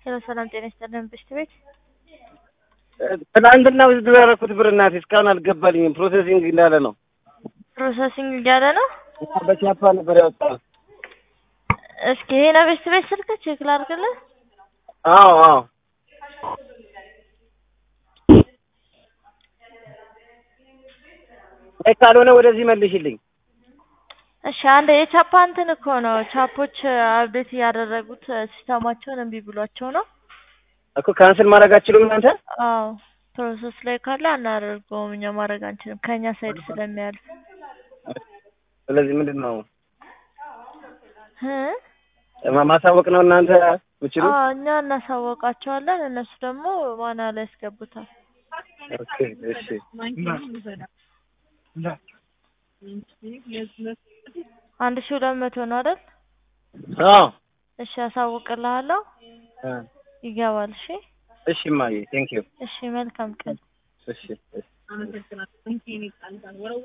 ሄሎ ሰላም ጤና ይስጥልን ብሽት ቤት ትናንትና ውስጥ ያደረኩት ብር እናቴ እስካሁን አልገባልኝም። ፕሮሴሲንግ እንዳለ ነው። ፕሮሰሲንግ እያለ ነው። በቻፓ ነበር ያወጣው። እስኪ ይሄ ነው ብሽት ቤት ስልክ ቼክ ላድርግልህ። አዎ አዎ አይ ካልሆነ ወደዚህ መልሽልኝ። እሺ አንድ የቻፓ እንትን እኮ ነው ቻፖች አፕዴት እያደረጉት ሲስተማቸውን እምቢ ብሏቸው ነው። እኮ ካንስል ማድረግ አትችሉም እናንተ? አዎ ፕሮሰስ ላይ ካለ አናደርገውም እኛ ማድረግ አንችልም ከእኛ ሳይድ ስለሚያልፍ ስለዚህ ምንድን ነው እ ማ- ማሳወቅ ነው እናንተ የምችሉት? አዎ እኛ እናሳወቃቸዋለን እነሱ ደግሞ ማና ላይ ያስገቡታል። ኦኬ እሺ አንድ ሺህ ሁለት መቶ ነው አይደል? አዎ እሺ አሳውቅልሃለሁ እ ይገባል። እሺ እሺ እማዬ ቴንክ ዩ እሺ መልካም ቀን። እሺ እሺ